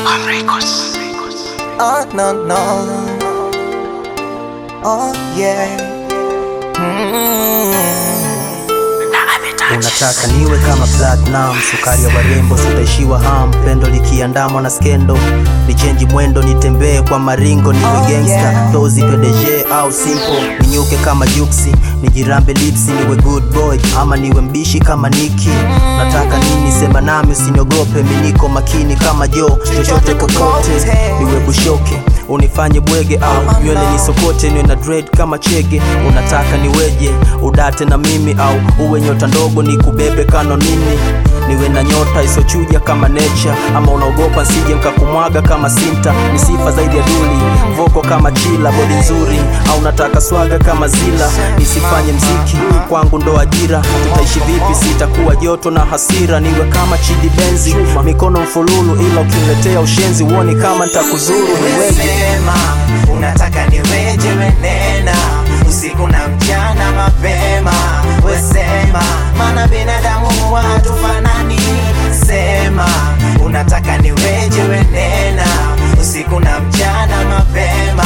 Oh no no. Oh yeah. Unataka niwe kama platinum, sukari ya warembo, sitaishiwa ham, pendo likiandamwa na skendo, ni chenji mwendo, nitembee kwa maringo, niwe Oh, gangsta yeah. tozi PDG au simple, ninyuke kama juksi, nijirambe lipsi, niwe good boy ama niwe mbishi kama Niki. Nataka nini? Sema nami, usiniogope, mi niko makini kama Jo, chochote kokote, niwe bushoke unifanye bwege au nywele nisokote, niwe na dread kama chege. Unataka niweje? Udate na mimi au uwe nyota ndogo nikubebe kano nini? Niwe na nyota isochuja kama nature, ama unaogopa nsije mkakumwaga kama Sinta? Ni sifa zaidi ya duli, voko kama chila, bodi nzuri au nataka swaga kama Zila? Nisifanye mziki kwangu ndo ajira, tutaishi vipi? Sitakuwa joto na hasira, niwe kama Chidi Benzi, mikono mfululu, ila ukiniletea ushenzi uoni kama nitakuzuru. Niweje? Sema unataka niweje, wenena usiku na mchana mapema. Wesema maana binadamu hatufanani. Sema unataka niweje, wenena usiku na mchana mapema.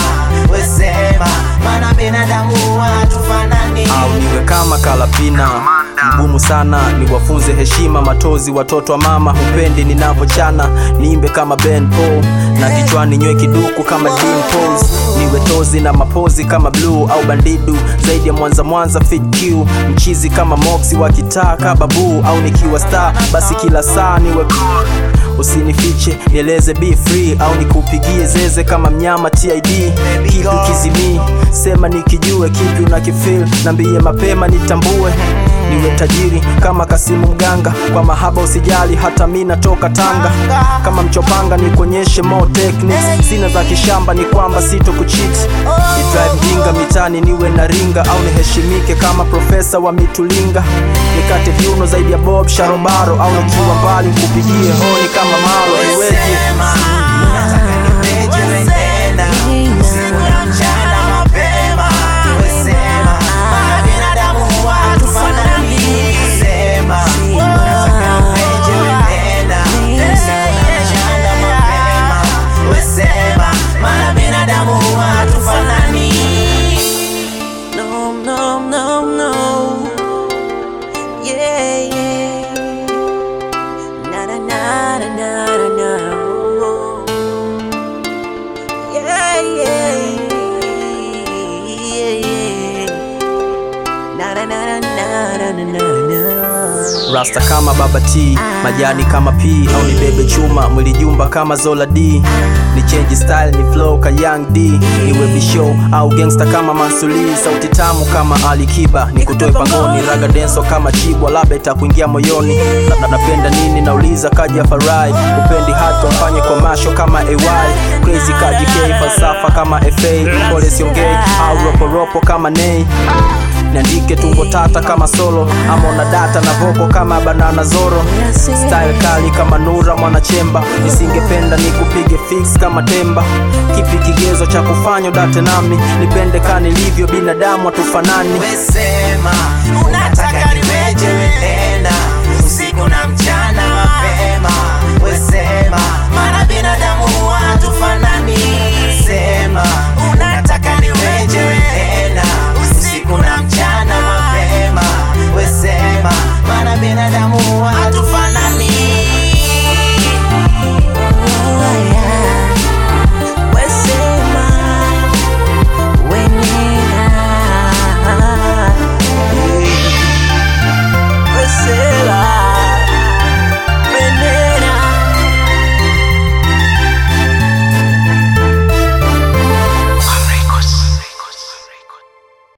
Wesema maana binadamu hatufanani. au niwe kama Kalapina mgumu sana, niwafunze heshima matozi watoto wa mama, hupendi ninavyochana, niimbe kama Ben Paul na kichwani nywe kiduku kama Dean Pose, niwe tozi na mapozi kama Blue au Bandidu, zaidi ya Mwanza Mwanza Fit Q, mchizi kama Moxie wa kitaa kababu, au nikiwa star basi kila saa niwe cool. Usinifiche, nieleze be free au nikupigie zeze kama mnyama TID. Kipi kizimii, sema nikijue kipi unakifeel, nambie mapema nitambue. Niwe tajiri kama Kasimu Mganga, kwa mahaba usijali, hata mi natoka Tanga. Kama mchopanga nikuonyeshe more techniques, sina za kishamba, ni kwamba sito kucheat. Ni drive mjinga mitani, niwe na ringa au niheshimike kama profesa wa mitulinga, nikate viuno zaidi ya Bob Sharobaro au nikiwa mbali nikupigie honi kama Malo. Niweje? Sema unataka niweje, wenena usiku na mchana mapema. Wesema maana binadamu hatufanani. Sema unataka niweje, wenena usiku na mchana mapema. Wesema maana binadamu hatufanani. No, no, no, no. Yeah, yeah. Na na na na na na na. Yeah, yeah. Yeah, yeah. Na na na na na na na na. Rasta kama Baba T, majani kama P au nibebe chuma, mwili jumba kama Zola D. Ni change style, ni flow ka Young D. Niwe bishow au gangster kama Mansuli, sauti tamu kama Ali Kiba, nikutoe pangoni, raga denso kama Chibwa, labda itakuingia moyoni. Na- na- Napenda nini nauliza, kaja Farai, upendi hata mfanye komasho kama AY, crazy kaji K, falsafa kama FA, pole siongei au roporopo kama Nay niandike tungo tata kama solo ama una data na voko kama banana zoro style kali kama nura mwanachemba nisingependa nikupige fix kama temba kipi kigezo cha kufanya udate nami nipende ka nilivyo binadamu hatufanani Wesema unataka niweje, wenena usiku na mchana mapema.